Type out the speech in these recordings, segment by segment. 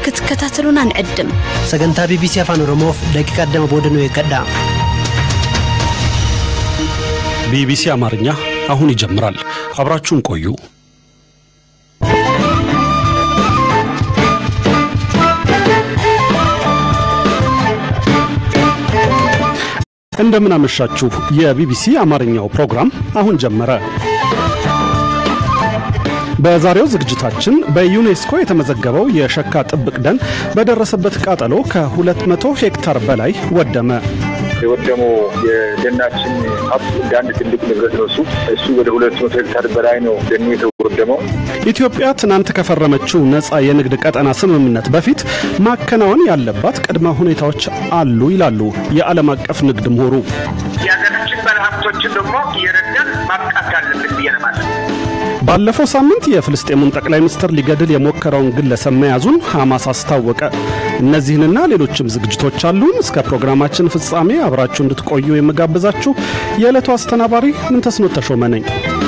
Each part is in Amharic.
akka ትከታተሉን አንዕድም sagantaa bbc afaan oromoof daqiiqa digdama booda nu eeggadhaa ቢቢሲ አማርኛ አሁን ይጀምራል። አብራችሁን ቆዩ። እንደምን አመሻችሁ። የቢቢሲ አማርኛው ፕሮግራም አሁን ጀመረ። በዛሬው ዝግጅታችን በዩኔስኮ የተመዘገበው የሸካ ጥብቅ ደን በደረሰበት ቃጠሎ ከ200 ሄክታር በላይ ወደመ። የወደመው የደናችን ሀብት እንደ አንድ ትልቅ ንብረት ነው። እሱ እሱ ወደ ሁለት መቶ ሄክታር በላይ ነው ደኑ የተወደመው። ኢትዮጵያ ትናንት ከፈረመችው ነፃ የንግድ ቀጠና ስምምነት በፊት ማከናወን ያለባት ቅድመ ሁኔታዎች አሉ ይላሉ የዓለም አቀፍ ንግድ ምሁሩ። የሀገራችን ባለሀብቶችን ደግሞ እየረዳን ማብቃት አለብን ብዬ ነው ማለት ነው። ባለፈው ሳምንት የፍልስጤሙን ጠቅላይ ሚኒስትር ሊገድል የሞከረውን ግለሰብ መያዙን ሐማስ አስታወቀ። እነዚህንና ሌሎችም ዝግጅቶች አሉን። እስከ ፕሮግራማችን ፍጻሜ አብራችሁ እንድትቆዩ የምጋብዛችሁ የዕለቱ አስተናባሪ ምንተስኖት ተሾመ ነኝ።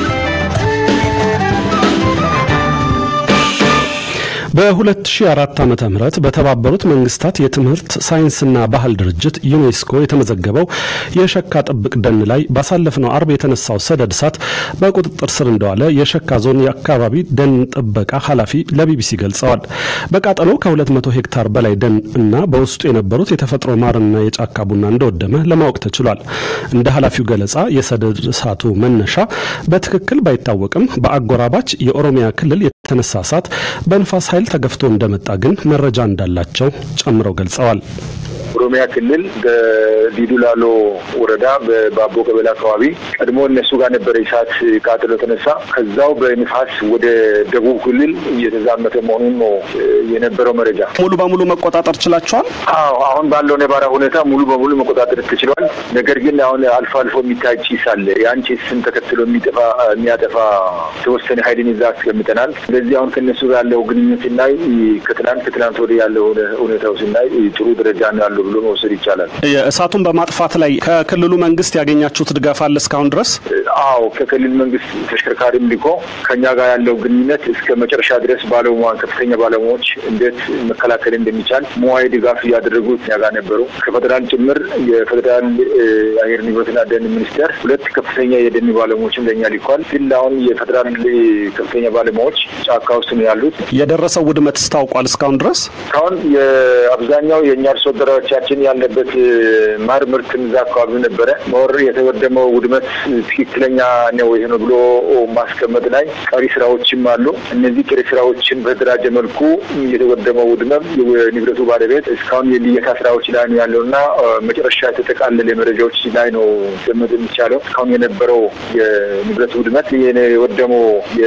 በ2004 ዓ ም በተባበሩት መንግስታት የትምህርት ሳይንስና ባህል ድርጅት ዩኔስኮ የተመዘገበው የሸካ ጥብቅ ደን ላይ ባሳለፍነው አርብ የተነሳው ሰደድ እሳት በቁጥጥር ስር እንደዋለ የሸካ ዞን የአካባቢ ደን ጥበቃ ኃላፊ ለቢቢሲ ገልጸዋል። በቃጠሎ ከ200 ሄክታር በላይ ደን እና በውስጡ የነበሩት የተፈጥሮ ማርና የጫካ ቡና እንደወደመ ለማወቅ ተችሏል። እንደ ኃላፊው ገለጻ የሰደድ እሳቱ መነሻ በትክክል ባይታወቅም በአጎራባች የኦሮሚያ ክልል የተነሳ እሳት በንፋስ ኃይል ተገፍቶ እንደመጣ ግን መረጃ እንዳላቸው ጨምረው ገልጸዋል። ኦሮሚያ ክልል በዲዱ ላሎ ወረዳ በባቦ ቀበሌ አካባቢ ቀድሞ እነሱ ጋር ነበረ እሳት ቃጠሎ ተነሳ። ከዛው በንፋስ ወደ ደቡብ ክልል እየተዛመተ መሆኑን ነው የነበረው መረጃ። ሙሉ በሙሉ መቆጣጠር ችላቸዋል። አዎ አሁን ባለው ነባራ ሁኔታ ሙሉ በሙሉ መቆጣጠር ተችሏል። ነገር ግን አሁን አልፎ አልፎ የሚታይ ጭስ አለ። ያን ጭስን ተከትሎ የሚጠፋ የሚያጠፋ የተወሰነ ኃይልን ይዛ አስቀምጠናል። ስለዚህ አሁን ከእነሱ ጋር ያለው ግንኙነት ስናይ ከትናንት ከትናንት ወደ ያለው ሁኔታው ስናይ ጥሩ ደረጃ ነው ያለው ብሎ መውሰድ ይቻላል። እሳቱን በማጥፋት ላይ ከክልሉ መንግስት ያገኛችሁት ድጋፍ አለ እስካሁን ድረስ? አዎ ከክልል መንግስት ተሽከርካሪም ልኮ ከኛ ጋር ያለው ግንኙነት እስከ መጨረሻ ድረስ ባለሙያ ከፍተኛ ባለሙያዎች እንዴት መከላከል እንደሚቻል ሙያዊ ድጋፍ እያደረጉት እኛ ጋር ነበሩ። ከፌዴራል ጭምር የፌዴራል አየር ንብረትና ደን ሚኒስቴር ሁለት ከፍተኛ የደን ባለሙያዎችም ለእኛ ልኳል። ግን አሁን የፌዴራል ከፍተኛ ባለሙያዎች ጫካ ውስጥ ነው ያሉት። የደረሰው ውድመት ታውቋል እስካሁን ድረስ? እስካሁን የአብዛኛው የእኛ አርሶ አደሮቻችን ያለበት ማር ምርት እዛ አካባቢ ነበረ። ሞር የተወደመው ውድመት ትክክለኛ ነው ይሄ ነው ብሎ ማስቀመጥ ላይ ቀሪ ስራዎችም አሉ። እነዚህ ቀሪ ስራዎችን በተደራጀ መልኩ የተወደመው ውድመት የንብረቱ ባለቤት እስካሁን የልየታ ስራዎች ላይ ነው ያለው እና መጨረሻ የተጠቃለለ መረጃዎች ላይ ነው ገመት የሚቻለው። እስካሁን የነበረው የንብረት ውድመት የወደመው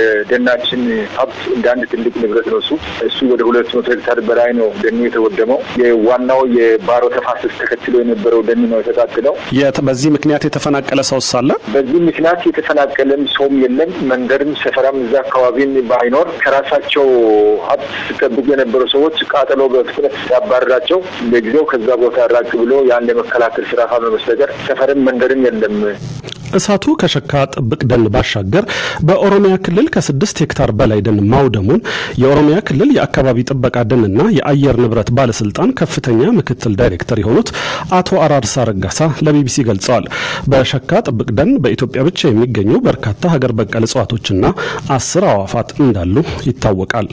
የደናችን ሀብት እንደ አንድ ትልቅ ንብረት ነው። እሱ እሱ ወደ ሁለት መቶ ሄክታር በላይ ነው ደኑ የተወደመው። የዋናው የባሮ ተፋሰስ ተከትሎ የነበረው ደን ነው የተቃጠለው። በዚህ ምክንያት የተፈናቀለ ሰው ሳለ በዚህ ምክንያት የተፈናቀለም ሰውም የለም። መንደርም ሰፈራም እዛ አካባቢን ባይኖር ከራሳቸው ሀብት ሲጠብቁ የነበሩ ሰዎች ቃጠሎ በፍጥነት ሲያባረራቸው ለጊዜው ከዛ ቦታ ራቅ ብሎ ያን ለመከላከል ስራ ካልሆነ በስተቀር ሰፈርም መንደርም የለም። እሳቱ ከሸካ ጥብቅ ደን ባሻገር በኦሮሚያ ክልል ከስድስት ሄክታር በላይ ደን ማውደሙን የኦሮሚያ ክልል የአካባቢ ጥበቃ ደንና የአየር ንብረት ባለስልጣን ከፍተኛ ምክትል ዳይሬክተር የሆኑት አቶ አራርሳ ረጋሳ ለቢቢሲ ገልጸዋል። በሸካ ጥብቅ ደን በኢትዮጵያ ብቻ የሚገኙ በርካታ ሀገር በቀል እጽዋቶችና አስር አዋፋት እንዳሉ ይታወቃል።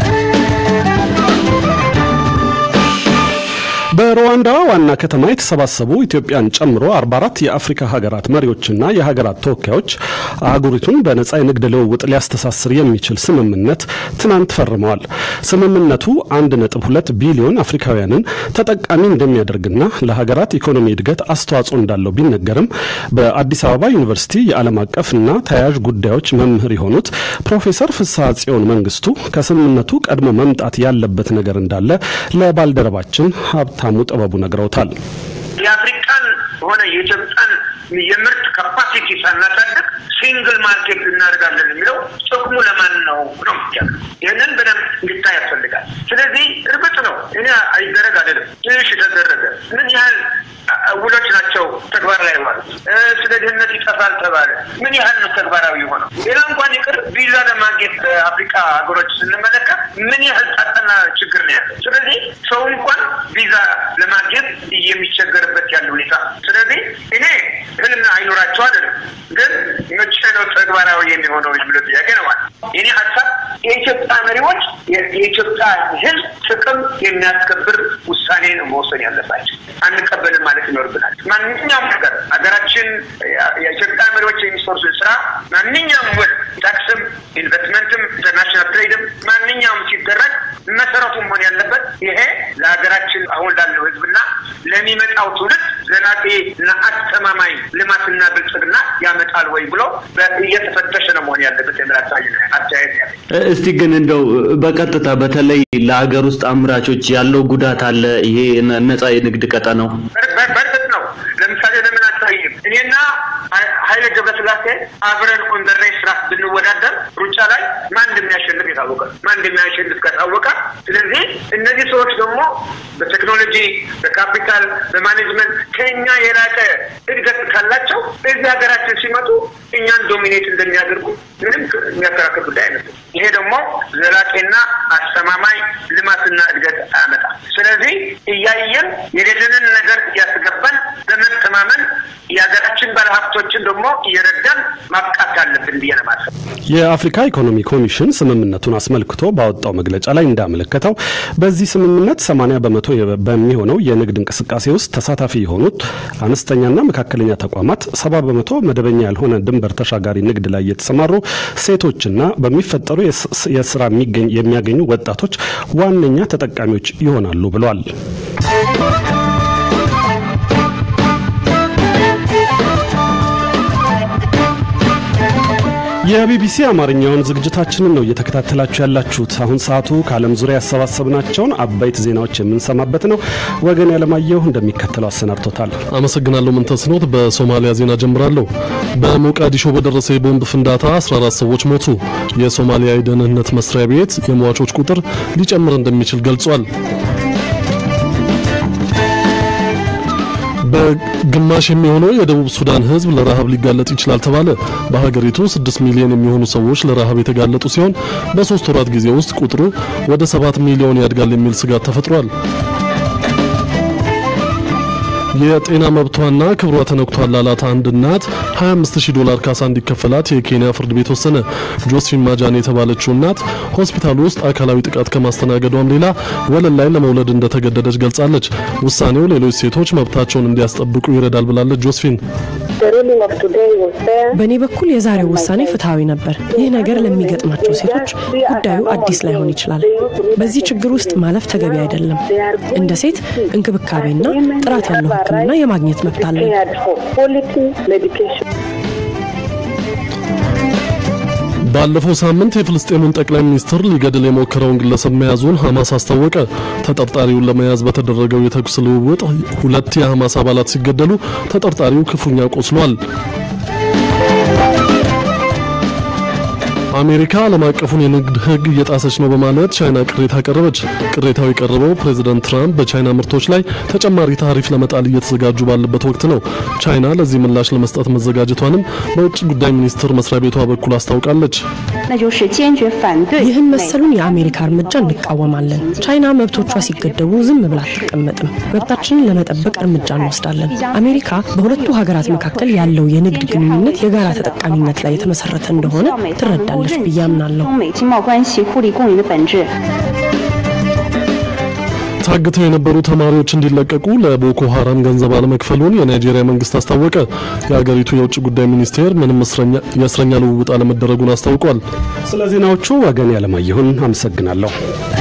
በሩዋንዳ ዋና ከተማ የተሰባሰቡ ኢትዮጵያን ጨምሮ 44 የአፍሪካ ሀገራት መሪዎችና የሀገራት ተወካዮች አህጉሪቱን በነጻ የንግድ ልውውጥ ሊያስተሳስር የሚችል ስምምነት ትናንት ፈርመዋል። ስምምነቱ 1.2 ቢሊዮን አፍሪካውያንን ተጠቃሚ እንደሚያደርግና ለሀገራት ኢኮኖሚ እድገት አስተዋጽኦ እንዳለው ቢነገርም በአዲስ አበባ ዩኒቨርሲቲ የዓለም አቀፍና ተያያዥ ጉዳዮች መምህር የሆኑት ፕሮፌሰር ፍስሐ ጽዮን መንግስቱ ከስምምነቱ ቀድሞ መምጣት ያለበት ነገር እንዳለ ለባልደረባችን ሀብታሙ ጥበቡ ነግረውታል። የአፍሪካን ሆነ የኢትዮጵያን የምርት ካፓሲቲ ሳናሳድግ ሲንግል ማርኬት እናደርጋለን የሚለው ጥቅሙ ለማን ነው ነው የሚቻለው። ይህንን በደንብ እንዲታይ ያስፈልጋል። ስለዚህ እርግጥ ነው እኔ አይደረግ አይደለም ትንሽ ተደረገ ምን ያህል ውሎች ናቸው ተግባር ላይ ማለት ስለ ድህነት ይጠፋል ተባለ። ምን ያህል ነው ተግባራዊ ሆነው? ሌላ እንኳን ይቅር ቪዛ ለማግኘት በአፍሪካ ሀገሮች ስንመለከት ምን ያህል ጣጣና ችግር ነው ያለው። ስለዚህ ሰው እንኳን ቪዛ ለማግኘት የሚቸገርበት ያለ ሁኔታ። ስለዚህ እኔ ህልና አይኖራቸው አይደለም፣ ግን መቼ ነው ተግባራዊ የሚሆነው የሚለው ጥያቄ ነው ማለት የኔ ሀሳብ የኢትዮጵያ መሪዎች የኢትዮጵያ ህዝብ ጥቅም የሚያስከብር ውሳኔ ነው መወሰን ያለባቸው። አንቀበልም ማለት ይኖርብናል። ማንኛውም ነገር ሀገራችን የኢትዮጵያ መሪዎች የሚሰሩት ስራ ማንኛውም ወል ታክስም፣ ኢንቨስትመንትም፣ ኢንተርናሽናል ትሬድም ማንኛውም ሲደረግ መሰረቱ መሆን ያለበት ይሄ ለሀገራችን አሁን ላለው ህዝብና ለሚመጣው ትውልድ ዘላቂ እና አስተማማኝ ልማትና ብልጽግና ያመጣል ወይ ብሎ እየተፈተሸ ነው መሆን ያለበት የሚል አስተያየት ያለ። እስቲ ግን እንደው በቀጥታ በተለይ ለሀገር ውስጥ አምራቾች ያለው ጉዳት አለ። ይሄ ነጻ የንግድ ቀጠናው በእርግጥ ነው። ለምሳሌ ለምን አታይም? እኔና ኃይለ ገብረስላሴ አብረን ኦን ዘ ሬስ ራስ ብንወዳደር ሩጫ ላይ ማን እንደሚያሸንፍ የታወቀ ማን እንደሚያሸንፍ ከታወቀ፣ ስለዚህ እነዚህ ሰዎች ደግሞ በቴክኖሎጂ፣ በካፒታል፣ በማኔጅመንት ከኛ የላቀ እድገት ካላቸው እዚህ ሀገራችን ሲመጡ እኛን ዶሚኔት እንደሚያደርጉ ምንም የሚያከራክር ጉዳይ አይነት። ይሄ ደግሞ ዘላቂና አስተማማኝ ልማትና እድገት አያመጣም። ስለዚህ እያየን የሌለንን ነገር እያስገባን በመተማመን የሀገራችን ባለሀብቶችን ደግሞ እየረዳን ማብቃት አለብን ብዬ ነው የማስበው። የአፍሪካ ኢኮኖሚ ኮሚሽን ስምምነቱን አስመልክቶ ባወጣው መግለጫ ላይ እንዳመለከተው በዚህ ስምምነት 80 በመቶ በሚሆነው የንግድ እንቅስቃሴ ውስጥ ተሳታፊ የሆኑት አነስተኛና መካከለኛ ተቋማት፣ 70 በመቶ መደበኛ ያልሆነ ድንበር ተሻጋሪ ንግድ ላይ የተሰማሩ ሴቶችና በሚፈጠሩ የስራ የሚያገኙ ወጣቶች ዋነኛ ተጠቃሚዎች ይሆናሉ ብሏል። የቢቢሲ አማርኛውን ዝግጅታችንን ነው እየተከታተላችሁ ያላችሁት። አሁን ሰዓቱ ከዓለም ዙሪያ ያሰባሰብናቸውን አበይት ዜናዎች የምንሰማበት ነው። ወገን ያለማየሁ እንደሚከተለው አሰናድቶታል። አመሰግናለሁ። ምንተስኖት በሶማሊያ ዜና ጀምራለሁ። በሞቃዲሾ በደረሰ የቦምብ ፍንዳታ 14 ሰዎች ሞቱ። የሶማሊያ የደህንነት መስሪያ ቤት የሟቾች ቁጥር ሊጨምር እንደሚችል ገልጿል። በግማሽ የሚሆነው የደቡብ ሱዳን ሕዝብ ለረሃብ ሊጋለጥ ይችላል ተባለ። በሀገሪቱ 6 ሚሊዮን የሚሆኑ ሰዎች ለረሃብ የተጋለጡ ሲሆን በሶስት ወራት ጊዜ ውስጥ ቁጥሩ ወደ 7 ሚሊዮን ያድጋል የሚል ስጋት ተፈጥሯል። የጤና መብቷና ክብሯ ተነክቷል ላላት አንድ እናት 25000 ዶላር ካሳ እንዲከፈላት የኬንያ ፍርድ ቤት ወሰነ። ጆስፊን ማጃን የተባለችው እናት ሆስፒታል ውስጥ አካላዊ ጥቃት ከማስተናገዷም ሌላ ወለል ላይ ለመውለድ እንደተገደደች ገልጻለች። ውሳኔው ሌሎች ሴቶች መብታቸውን እንዲያስጠብቁ ይረዳል ብላለች ጆስፊን። በእኔ በኩል የዛሬው ውሳኔ ፍትሐዊ ነበር። ይህ ነገር ለሚገጥማቸው ሴቶች ጉዳዩ አዲስ ላይሆን ይችላል። በዚህ ችግር ውስጥ ማለፍ ተገቢ አይደለም። እንደ ሴት እንክብካቤና ጥራት ያለው ሕክምና የማግኘት መብት አለን። ባለፈው ሳምንት የፍልስጤሙን ጠቅላይ ሚኒስትር ሊገድል የሞከረውን ግለሰብ መያዙን ሐማስ አስታወቀ። ተጠርጣሪውን ለመያዝ በተደረገው የተኩስ ልውውጥ ሁለት የሐማስ አባላት ሲገደሉ ተጠርጣሪው ክፉኛ ቆስሏል። አሜሪካ ዓለም አቀፉን የንግድ ሕግ እየጣሰች ነው በማለት ቻይና ቅሬታ አቀረበች። ቅሬታው የቀረበው ፕሬዚደንት ትራምፕ በቻይና ምርቶች ላይ ተጨማሪ ታሪፍ ለመጣል እየተዘጋጁ ባለበት ወቅት ነው። ቻይና ለዚህ ምላሽ ለመስጠት መዘጋጀቷንም በውጭ ጉዳይ ሚኒስቴር መስሪያ ቤቷ በኩል አስታውቃለች። ይህን መሰሉን የአሜሪካ እርምጃ እንቃወማለን። ቻይና መብቶቿ ሲገደቡ ዝም ብላ አትቀመጥም። መብታችንን ለመጠበቅ እርምጃ እንወስዳለን። አሜሪካ በሁለቱ ሀገራት መካከል ያለው የንግድ ግንኙነት የጋራ ተጠቃሚነት ላይ የተመሰረተ እንደሆነ ትረዳለች ብዬ አምናለሁ። ታግተው የነበሩ ተማሪዎች እንዲለቀቁ ለቦኮ ሀራም ገንዘብ አለመክፈሉን የናይጄሪያ መንግስት አስታወቀ። የሀገሪቱ የውጭ ጉዳይ ሚኒስቴር ምንም የእስረኛ ልውውጥ አለመደረጉን አስታውቋል። ስለ ዜናዎቹ ወገን ያለማየሁን አመሰግናለሁ።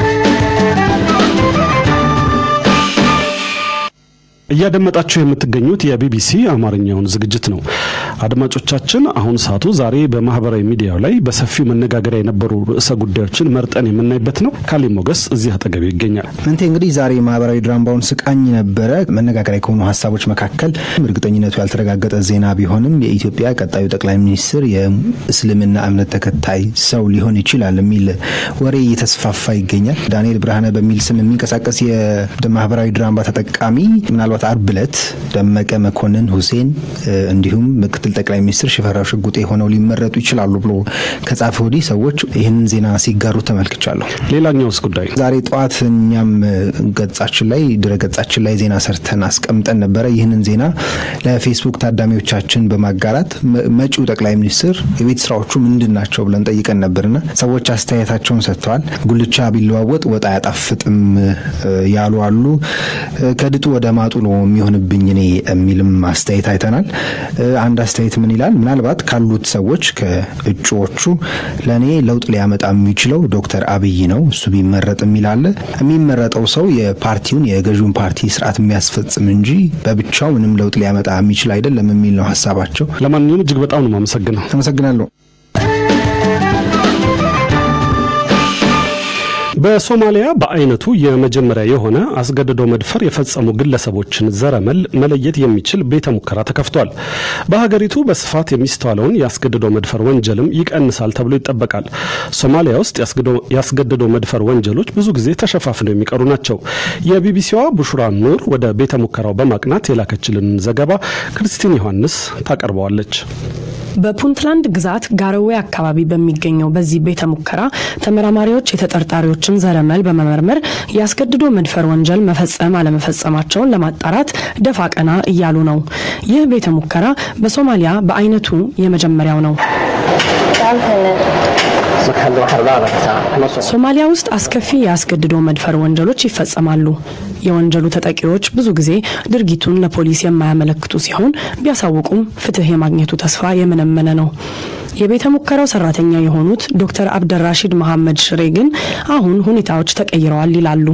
እያደመጣችሁ የምትገኙት የቢቢሲ አማርኛውን ዝግጅት ነው። አድማጮቻችን፣ አሁን ሰዓቱ ዛሬ በማህበራዊ ሚዲያው ላይ በሰፊው መነጋገሪያ የነበሩ ርዕሰ ጉዳዮችን መርጠን የምናይበት ነው። ካሌ ሞገስ እዚህ አጠገቤ ይገኛል። ምንቴ እንግዲህ ዛሬ ማህበራዊ ድራምባውን ስቃኝ ነበረ። መነጋገሪያ ከሆኑ ሀሳቦች መካከል እርግጠኝነቱ ያልተረጋገጠ ዜና ቢሆንም የኢትዮጵያ ቀጣዩ ጠቅላይ ሚኒስትር የእስልምና እምነት ተከታይ ሰው ሊሆን ይችላል የሚል ወሬ እየተስፋፋ ይገኛል። ዳንኤል ብርሃነ በሚል ስም የሚንቀሳቀስ የማህበራዊ ድራምባ ተጠቃሚ ምናልባት አርብ ዕለት ደመቀ መኮንን ሁሴን እንዲሁም ምክትል ጠቅላይ ሚኒስትር ሽፈራው ሽጉጤ ሆነው ሊመረጡ ይችላሉ ብሎ ከጻፈ ወዲህ ሰዎች ይህንን ዜና ሲጋሩ ተመልክቻለሁ። ሌላኛውስ ጉዳይ ዛሬ ጠዋት እኛም ገጻችን ላይ ድረ ገጻችን ላይ ዜና ሰርተን አስቀምጠን ነበረ። ይህንን ዜና ለፌስቡክ ታዳሚዎቻችን በማጋራት መጪው ጠቅላይ ሚኒስትር የቤት ስራዎቹ ምንድን ናቸው ብለን ጠይቀን ነበርና ሰዎች አስተያየታቸውን ሰጥተዋል። ጉልቻ ቢለዋወጥ ወጥ አያጣፍጥም ያሉ አሉ። ከድጡ ወደ ማጡ ነው የሚሆንብኝ እኔ የሚልም አስተያየት አይተናል። አንድ አስተያየት ምን ይላል? ምናልባት ካሉት ሰዎች ከእጩዎቹ ለእኔ ለውጥ ሊያመጣ የሚችለው ዶክተር አብይ ነው፣ እሱ ቢመረጥ የሚል አለ። የሚመረጠው ሰው የፓርቲውን የገዢውን ፓርቲ ስርዓት የሚያስፈጽም እንጂ በብቻው ምንም ለውጥ ሊያመጣ የሚችል አይደለም የሚል ነው ሀሳባቸው። ለማንኛውም እጅግ በጣም ነው የማመሰግነው። አመሰግናለሁ። በሶማሊያ በአይነቱ የመጀመሪያ የሆነ አስገድዶ መድፈር የፈጸሙ ግለሰቦችን ዘረመል መለየት የሚችል ቤተ ሙከራ ተከፍቷል። በሀገሪቱ በስፋት የሚስተዋለውን የአስገድዶ መድፈር ወንጀልም ይቀንሳል ተብሎ ይጠበቃል። ሶማሊያ ውስጥ የአስገድዶ መድፈር ወንጀሎች ብዙ ጊዜ ተሸፋፍነው የሚቀሩ ናቸው። የቢቢሲዋ ቡሹራ ኑር ወደ ቤተ ሙከራው በማቅናት የላከችልን ዘገባ ክርስቲን ዮሐንስ ታቀርበዋለች። በፑንትላንድ ግዛት ጋረዌ አካባቢ በሚገኘው በዚህ ቤተ ሙከራ ተመራማሪዎች የተጠርጣሪዎችን ዘረመል በመመርመር የአስገድዶ መድፈር ወንጀል መፈጸም አለመፈጸማቸውን ለማጣራት ደፋ ቀና እያሉ ነው። ይህ ቤተ ሙከራ በሶማሊያ በአይነቱ የመጀመሪያው ነው። ሶማሊያ ውስጥ አስከፊ የአስገድዶ መድፈር ወንጀሎች ይፈጸማሉ። የወንጀሉ ተጠቂዎች ብዙ ጊዜ ድርጊቱን ለፖሊስ የማያመለክቱ ሲሆን ቢያሳውቁም ፍትህ የማግኘቱ ተስፋ የመነመነ ነው። የቤተ ሙከራው ሰራተኛ የሆኑት ዶክተር አብደራሺድ መሐመድ ሽሬ ግን አሁን ሁኔታዎች ተቀይረዋል ይላሉ።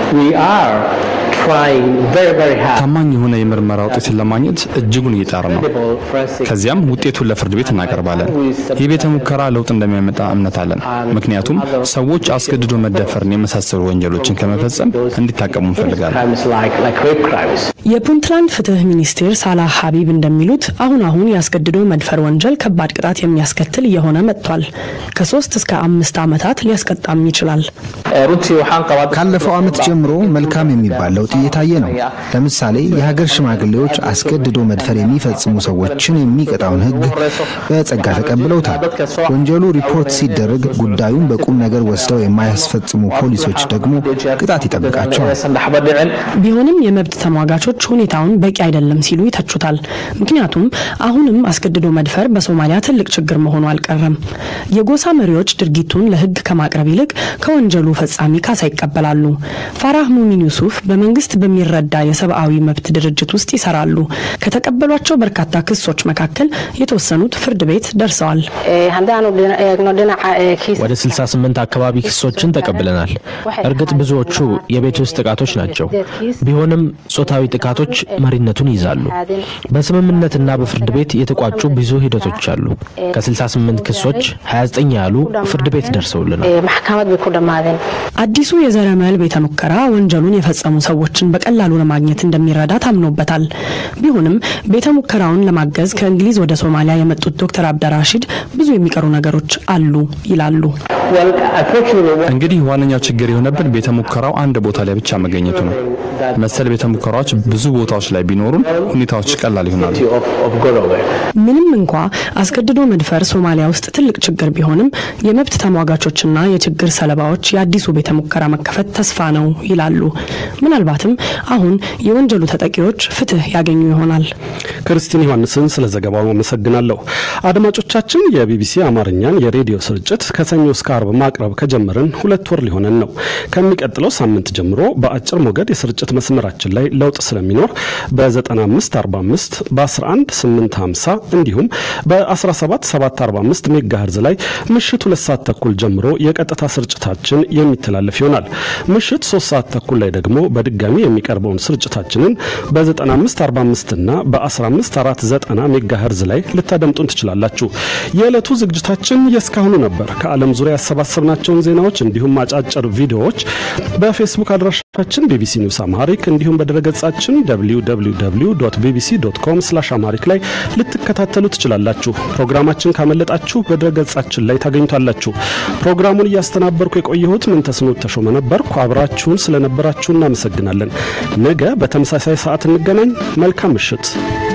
ታማኝ የሆነ የምርመራ ውጤትን ለማግኘት እጅጉን እየጣር ነው። ከዚያም ውጤቱን ለፍርድ ቤት እናቀርባለን። ይህ ቤተ ሙከራ ለውጥ እንደሚያመጣ እምነት አለን። ምክንያቱም ሰዎች አስገድዶ መደፈርን የመሳሰሉ ወንጀሎችን ከመፈጸም እንዲታቀሙ እንፈልጋለን። የፑንትላንድ ፍትህ ሚኒስቴር ሳላህ ሀቢብ እንደሚሉት አሁን አሁን የአስገድዶ መድፈር ወንጀል ከባድ ቅጣት የሚያስከትል እየሆነ መጥቷል። ከሶስት እስከ አምስት ዓመታት ሊያስቀጣም ይችላል። ካለፈው ዓመት ጀምሮ መልካም የሚባል ለውጥ እየታየ ነው። ለምሳሌ የሀገር ሽማግሌዎች አስገድዶ መድፈር የሚፈጽሙ ሰዎችን የሚቀጣውን ሕግ በጸጋ ተቀብለውታል። ወንጀሉ ሪፖርት ሲደረግ ጉዳዩን በቁም ነገር ወስደው የማያስፈጽሙ ፖሊሶች ደግሞ ቅጣት ይጠብቃቸዋል። ቢሆንም የመብት ተሟጋቾች ሁኔታውን በቂ አይደለም ሲሉ ይተቹታል። ምክንያቱም አሁንም አስገድዶ መድፈር በሶማሊያ ትልቅ ችግር መሆኑ አልቀረም። የጎሳ መሪዎች ድርጊቱን ለሕግ ከማቅረብ ይልቅ ከወንጀሉ ፈጻሚ ካሳ ይቀበላሉ። ፋራህ ሙሚን ዩሱፍ በመንግስት በሚረዳ የሰብአዊ መብት ድርጅት ውስጥ ይሰራሉ። ከተቀበሏቸው በርካታ ክሶች መካከል የተወሰኑት ፍርድ ቤት ደርሰዋል። ወደ 68 አካባቢ ክሶችን ተቀብለናል። እርግጥ ብዙዎቹ የቤት ውስጥ ጥቃቶች ናቸው። ቢሆንም ጾታዊ ጥቃቶች መሪነቱን ይይዛሉ። በስምምነትና በፍርድ ቤት የተቋጩ ብዙ ሂደቶች አሉ። ከ68 ክሶች 29 ያሉ ፍርድ ቤት ደርሰውልናል። አዲሱ የዘረመል ቤተ ሙከራ ወንጀሉን የፈጸሙ ሰዎችን በቀላሉ ለማግኘት እንደሚረዳ ታምኖበታል። ቢሆንም ቤተ ሙከራውን ለማገዝ ከእንግሊዝ ወደ ሶማሊያ የመጡት ዶክተር አብደራሺድ ብዙ የሚቀሩ ነገሮች አሉ ይላሉ። እንግዲህ ዋነኛው ችግር የሆነብን ቤተ ሙከራው አንድ ቦታ ላይ ብቻ መገኘቱ ነው። መሰል ቤተ ሙከራዎች ብዙ ቦታዎች ላይ ቢኖሩን ሁኔታዎች ቀላል ይሆናሉ። ምንም እንኳ አስገድዶ መድፈር ሶማሊያ ውስጥ ትልቅ ችግር ቢሆንም የመብት ተሟጋቾችና የችግር ሰለባዎች የአዲሱ ቤተ ሙከራ መከፈት ተስፋ ነው ይላሉ። ምናልባትም አሁን የወንጀሉ ተጠቂዎች ፍትህ ያገኙ ይሆናል። ክርስቲን ዮሐንስን ስለ ዘገባው አመሰግናለሁ። አድማጮቻችን የቢቢሲ አማርኛን የሬዲዮ ስርጭት ከሰኞ እስከ አርብ ማቅረብ ከጀመርን ሁለት ወር ሊሆነን ነው። ከሚቀጥለው ሳምንት ጀምሮ በአጭር ሞገድ የስርጭት መስመራችን ላይ ለውጥ ስለሚኖር በ9545 በ11850 እንዲሁም በ17745 ሜጋሄርዝ ላይ ምሽት ሁለት ሰዓት ተኩል ጀምሮ የቀጥታ ስርጭታችን የሚተላለፍ ይሆናል። ምሽት ሶስት ሰዓት ተኩል ላይ ደግሞ በድጋሚ የሚቀርበውን ስርጭታችንን በ9545 እና በ15490 ሜጋሄርዝ ላይ ልታደምጡን ትችላላችሁ። የዕለቱ ዝግጅታችን የእስካሁኑ ነበር። ከዓለም ዙሪያ ያሰባሰብናቸውን ዜናዎች እንዲሁም አጫጭር ቪዲዮዎች በፌስቡክ አድራሻችን ቢቢሲ ኒውስ አማሪክ እንዲሁም በድረገጻችን www ቢቢሲ ዶት ኮም ስላሽ አማሪክ ላይ ልትከታተሉ ትችላላችሁ። ፕሮግራማችን ካመለጣችሁ በድረገጻችን ላይ ታገኙታላችሁ። ፕሮግራሙን እያስተናበርኩ የቆየሁት ምንተስኖት ተሾመ ነበርኩ። አብራችሁን ስለነበራችሁ እናመሰግናለን። ነገ በተመሳሳይ ሰዓት እንገናኝ። መልካም ምሽት።